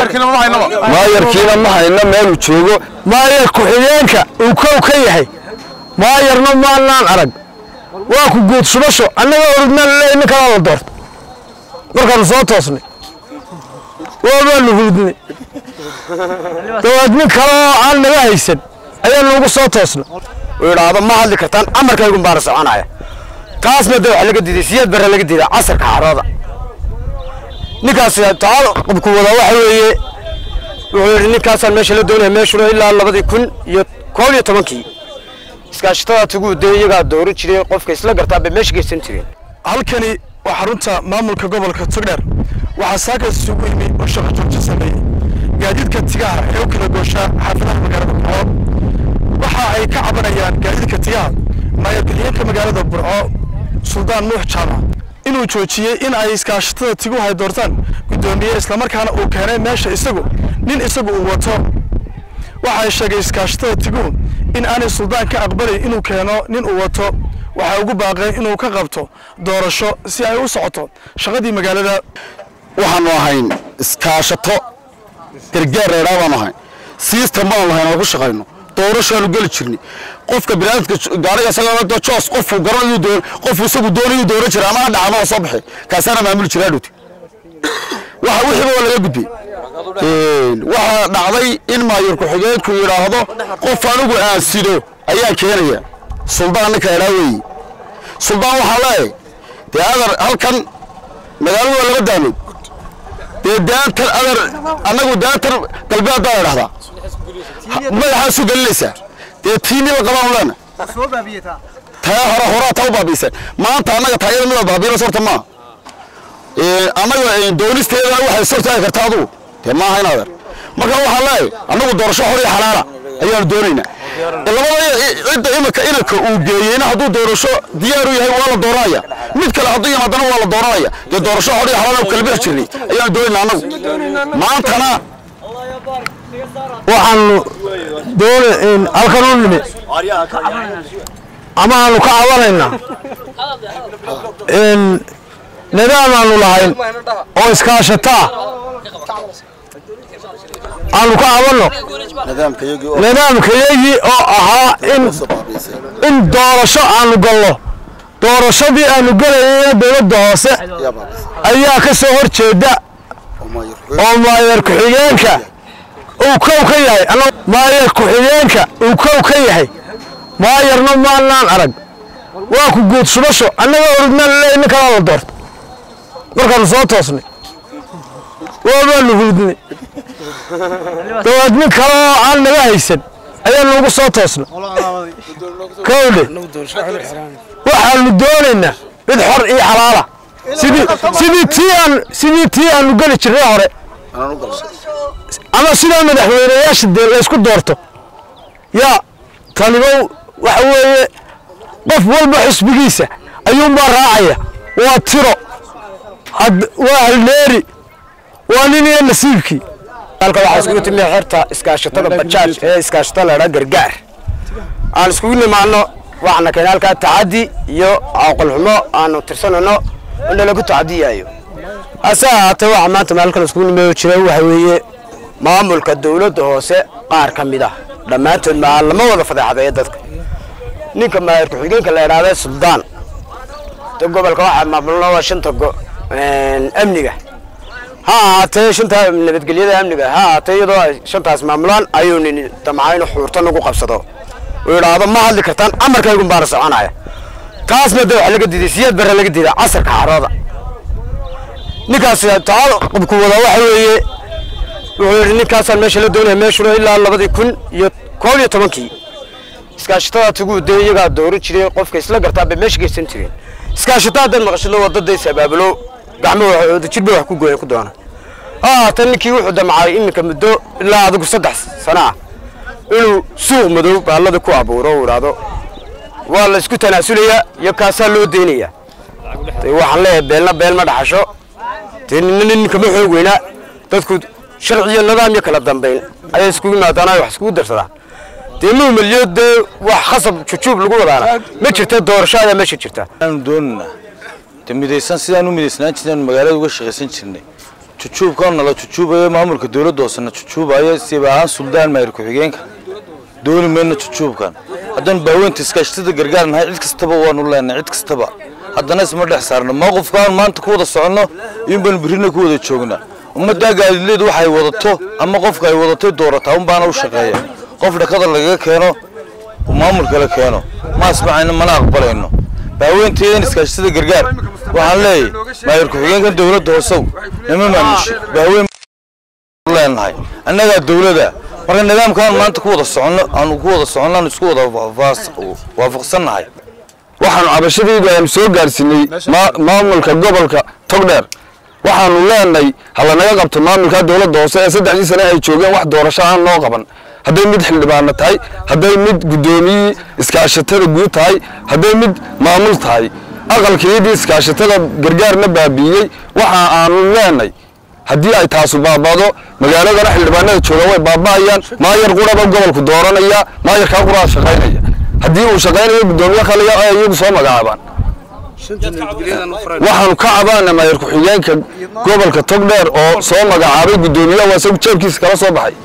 maayarkiina ma hayno meeluu joogo maayar ku-xigeenka uu kow ka yahay maayarna maanaan arag waa ku guud shubasho annaga orudnaan leey nin kalaa la doorto markaanu soo toosnay waabaanu hurdnay dawaad nin kale oo aan naga haysan ayaanu ugu soo toosnay uu yidhaahdo ma hadli kartaan amarkaygun baana soconaya taasna de waxa laga diiday siyaad barre laga diiday casarka xarooda ninkaas taal qabku wada waxa weeye wuxuu yidhi ninkaasaan meesha la doonaya meeshuna ilaa labadii kun iyo koob iyo tobankii iskaashatada tuguu dee iyagaa dooran jiray qofka isla gartaa bay meesha geysan jireen halkani waa xarunta maamulka gobolka togdheer waxaa saakaas isugu yimi oo shaqo joogto sameeyey gaadiidka tigaha ee u kala gooshaa xaafadaha magaalada burco waxa ay ka cabanayaan gaadiidka tigaha maayar ku-xigeenka magaalada burco suldaan nuux jaamac inuu joojiyey in ay iskaashatada tiguhu ay doortaan guddoomiye islamarkaana uu keenay meesha isagu nin isagu uu wato waxa ay sheegay iskaashatada tiguhu in aanay suldaan ka aqbalayn inuu keeno nin uu wato waxay ugu baaqeen inuu ka qabto doorasho si ay u socoto shaqadii magaalada waxaanu ahayn iskaashato gargaar reeraa baanu ahayn siistan baanu lahayn oo ku shaqayno doorashaanu geli jirnay qofka binaadamka gaariga isaga joos qofku garanayu doon qofku isagu doonayu dooran jiray ama ha dhacdo oo soo baxay kaasaana maamuli jiraa dhuti waxa wixiiba waa laga gudbay waxaa dhacday in maayar ku-xigeenku yidhaahdo qof anigu aan sido ayaa keenaya suldaan ninka idhaa weeye suldaan waxaa leeyahay dee adar halkan magaaladu waa laba daanood dee daantan adar annagu daantan galbeed baa la dhahdaa madaxaasu gelinaysaa dee tiini la qabaan leena taa hore horaa taa u baabiiseen maanta annaga taayada midaad baabiinaysa horta maaha annaga doonisteedana waxay sortaagi kartaa adugu dee maaha in adeer marka waxaa leeyahay annagu doorasho xor iyo xalaala ayaanu doonaynaa labada cidda imika inanka uu geeyeyna hadduu doorasho diyaaru yahay waa la dooranaya mid kale hadduu yimaadana waa la dooranaya dee doorasho xor iyo xalaala kala bixi jirnay ayaanu doonaynaa annagu maantana waxaanu doona halkan u nimi ama aanu ka cabanaynaa nidaam aanu lahayn oo iskaashataa aanu ka cabanno nidaamkayagii oo ahaa in in doorasho aanu galno doorashadii aanu gelayayna dowladda hoose ayaa ka soo hor jeeda oo maayar ku-xigeenka uu kow ka yahay maayar ku-xigeenka uu kow ka yahay maayarna maanaan arag waa ku guud shubasho annaga orudnaan leey nin kalaa la doorto markaanu soo toosnay waabaanu hurdnay dawaad nin kale oo aan naga haysan ayaanu ugu soo toosnay kowdhe waxaanu doonaynaa mid xor iyo xalaala sidii sidii tii aan sidii tii aanu geli jirnay hore ama sidaa madaxweyneyaasha dee laysku doorto yaa talibow waxa weeye qof walba xisbigiisa ayuunbaa raacaya waa tiro waa halneeri waa nin iyo nasiibkii halka waxaa iskugu timi xerta iskaashatada bajaaj ee iskaashatada la idhaa gargaar aan iskugu nimaano waxaana keenay halkaa tacaddi iyo caaqolxumo aanu tirsanayno in nalagu tacadiyayo hase ahaatee waxa maanta maalkan iskugu nimeeyo jira waxa weeye maamulka dowladda hoose qaar ka mid ah dhammaantood maa lama wada fadeexadeeya dadka ninka maayar ku-xigeenka la idhaahda suldaan de gobolka waxaa maamulna waa shanta amniga ha ahaatee shanta nabadgelyada amniga ha ahaatee iyadoo ay shantaas maamulaan ayuu nin damcaa inuu xuurta nagu qabsado uu yidhaahdo ma hadli kartaan amarkaygun baana soconaya taasna de waxa laga diiday siyaad barre laga diiday casarka xarooda ninkaas taal qabku wada waxa weeye wuxuu yidhi ninkaasaan meesha la doonaya meeshuna ilaa labadii kun iyo koob iyo tobankii iskaashatada tuguu dee iyagaa dooran jiray qofka isla gartaa bay meesha geysan jireen iskaashataa haddaad maqashado wadadaysa abaabulo gacmo jirba wax ku gooya ku doona haatan ninkii wuxuu damcay iminka muddo ilaa adigu saddex sana ah inuu suuq madow baallada ku abuuro uu idhaahdo waa la isku tanaasulayaa iyo kaasaa loo deynayaa de waxaan leeyahay beelna beel ma dhaxasho dee nina ninka ma xoog weynaa dadku sharci iyo nidaam iyo kala dambayn ayay iskugu yimaadaan ay wax iskugu darsadaan dee muumaliyo dee wax khasab jujuub lagu wadaana ma jirta doorasho ayaa meesha jirta aanu doonana de midaysan sidaan u midaysnaan jirnay aanu magaalada uga shaqaysan jirnay jujuubka nala jujuubayo maamulka dowladda hoosena jujuubayo siba ahaan suldaan maayir ku-xigeenka dooni mayno jujuubkan haddaan baaweynta iskaashatada gargaar nahay cid kastaba waanu leenahay cid kastaba haddana isma dhex saarno mowqifkaan maanta ku wada soconno in baan birrina ku wada joognaa ummaddaa gaadiidleedu waxay wadato ama qofka ay wadatay doorataa un baana u shaqeeya qof dhakada lagaga keeno oo maamulka la keeno ma asmacayno mana aqbalayno baaweynteedan iskaashatada gargaar waxaan leeyahay maayir ku-xigeenkan dowladda hoosow nama maamushe baaweyn leenahay annagaa dowlada marka nidaamkaan maanta ku wada soconno aanu ku wada soconno aanu isku wada waafaqsannahay waxaanu cabashadaydu aynu soo gaarsiinay maamulka gobolka togdheer waxaanu leenahay halanaga qabto maamulka dowladda hoose ee saddexdii sane ay joogeen wax doorasho aan noo qaban hadday mid xildhibaano tahay hadday mid guddoomiyii iskaashatada guud tahay hadday mid maamul tahay aqalkiyadii iskaashatada gargaarna baabiiyey waxa aanu leenahay haddii ay taasu baabado magaaladana xildhibaanada jooga way baaba'ayaan maayar quraba gobolku dooranaya maayarkaa quraa shaqaynaya haddii uu shaqaynayo guddoomiye khaliya ay iyagu soo magacaabaan waxaanu ka cabaana maayar ku-xigeenka gobolka togdheer oo soo magacaabay guddoomiyaha waa isagu jeebkiisa kala soo baxay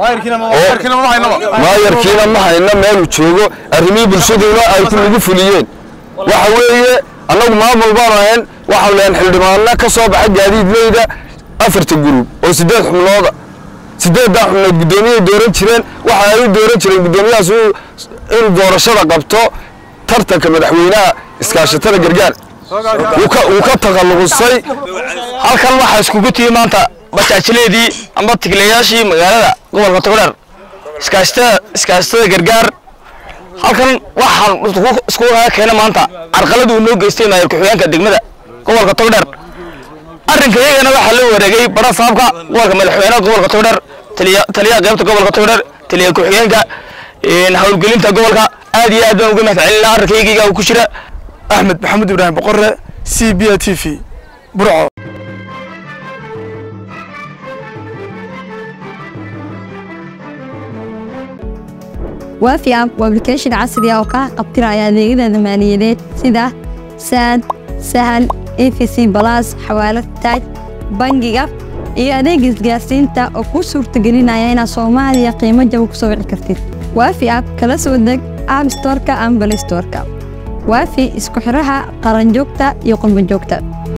maayarkiina ma hayno meeluu joogo arrimihii bulshaduna ay ku nagu fuliyeen waxa weeye annagu maamul baanu ahayn waxaanu lehan xildhibaano ka soo baxa gaadiidleyda afarta gurub oo siddeed xubnooda siddeeddaa xubnood guddoomiyay dooran jireen waxa ay u dooran jireen guddoomiyahaas inuu doorashada qabto tartanka madaxweynaha iskaashatada gargaar wuu ka takhalluqusay halkan waxaa iskugu timi maanta bajaajileedii amba tiglayaashii magaalada gobolka togdheer iskaashatada iskaashatada gargaar halkan waxaan isku kaga keena maanta carqalad uu noo geystay maayir ku-xigeenka degmada gobolka togdheer arrinka iyagana waxaa la wareegay bara saabka gobolka madaxweynaha gobolka togdheer taliyaha qaybta gobolka togdheer taliya ku-xigeenka howlgelinta gobolka aad iyo aad baan uga mahad celinaa arrinkaygiga ku jira axmed maxamed ibraahim boqore c b a t v burco waafi app waa application casri ah oo kaa qabtiraya adeegyada maaliyadeed sida saad sahal efc balas xawaalad taaj bangiga iyo adeega isgaarsiinta oo kuu suurtagelinaya inaad soomaaliya qiimo jaba ku soo wici kartid waafi app kala soo deg app storeka ama balay storeka waafi isku xiraha qaranjoogta iyo qurbanjoogta